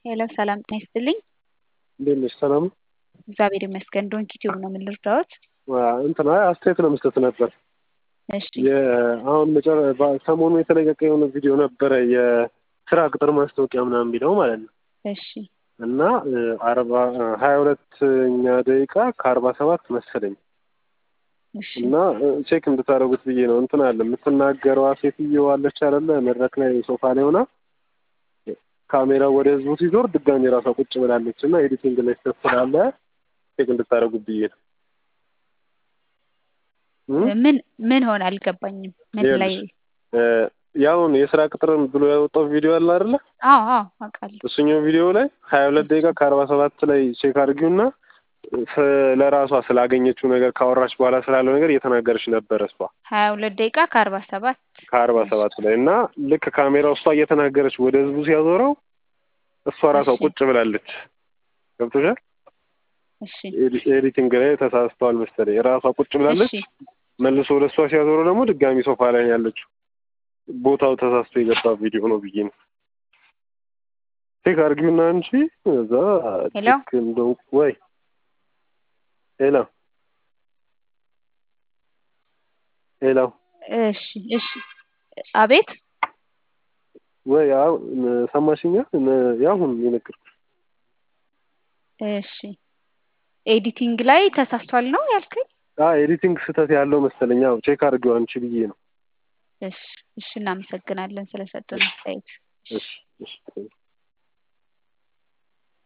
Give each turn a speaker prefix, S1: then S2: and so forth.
S1: ሄሎ ሰላም ጤና ይስጥልኝ።
S2: እንዴት ነሽ? ሰላም ነው?
S1: እግዚአብሔር ይመስገን። ዶንኪ ቲዩብ ነው ምን ልርዳዎት?
S2: እንትና አስተያየት ለመስጠት ነበር።
S1: እሺ
S2: አሁን መጨረ ሰሞኑ የተለቀቀ የሆነ ቪዲዮ ነበረ የስራ ቅጥር ማስታወቂያ ምናምን የሚለው ማለት ነው
S1: እሺ
S2: እና አርባ ሀያ ሁለተኛ ደቂቃ ከአርባ ሰባት መሰለኝ
S1: እሺ
S2: እና ቼክ እንድታደርጉት ብዬ ነው። እንትን አለ የምትናገረዋ ሴትዮ አለች አይደለ? መድረክ ላይ ሶፋ ላይ ሆና ካሜራው ወደ ህዝቡ ሲዞር ድጋሚ ራሷ ቁጭ ብላለች እና ኤዲቲንግ ላይ ስህተት ስላለ ቼክ እንድታደርጉት ብዬ ነው።
S1: ምን ምን ሆነ አልገባኝም። ምን ላይ
S2: ያውን የስራ ቅጥር ብሎ ያወጣው ቪዲዮ አለ አይደለ?
S1: አዎ አዎ አውቃለሁ።
S2: እሱኛው ቪዲዮ ላይ ሀያ ሁለት ደቂቃ ከአርባ ሰባት ላይ ቼክ አድርጊውና ለራሷ ስላገኘችው ነገር ካወራች በኋላ ስላለው ነገር እየተናገረች ነበረ እሷ
S1: ሀያ ሁለት ደቂቃ ከአርባ ሰባት
S2: ከአርባ ሰባት ላይ እና ልክ ካሜራው እሷ እየተናገረች ወደ ህዝቡ ሲያዞረው እሷ ራሷ
S1: እሺ።
S2: ቁጭ ብላለች። ገብቶሻል?
S1: እሺ
S2: ኤዲ- ኤዲቲንግ ላይ ተሳስተዋል መሰለኝ። ራሷ ቁጭ ብላለች።
S1: እሺ
S2: መልሶ ወደ እሷ ሲያዞረው ደግሞ ድጋሚ ሶፋ ላይ ነው ያለችው። ቦታው ተሳስቶ የገባ ቪዲዮ ነው ብዬ ነው። ቼክ አድርጊውና አንቺ እዛ
S1: ሄሎ?
S2: ቼክ እንደው ወይ ሄሎ ሄሎ
S1: እሺ እሺ አቤት
S2: ወይ ያው ሰማሽኛ? ያሁን የነገርኩሽ
S1: እሺ ኤዲቲንግ ላይ ተሳስቷል ነው ያልከኝ?
S2: አዎ ኤዲቲንግ ስህተት ያለው መሰለኝ። ያው ቼክ አድርጊው አንቺ ብዬ ነው።
S1: እሺ እሺ እናመሰግናለን ስለሰጡን አስተያየት።
S2: እሺ እሺ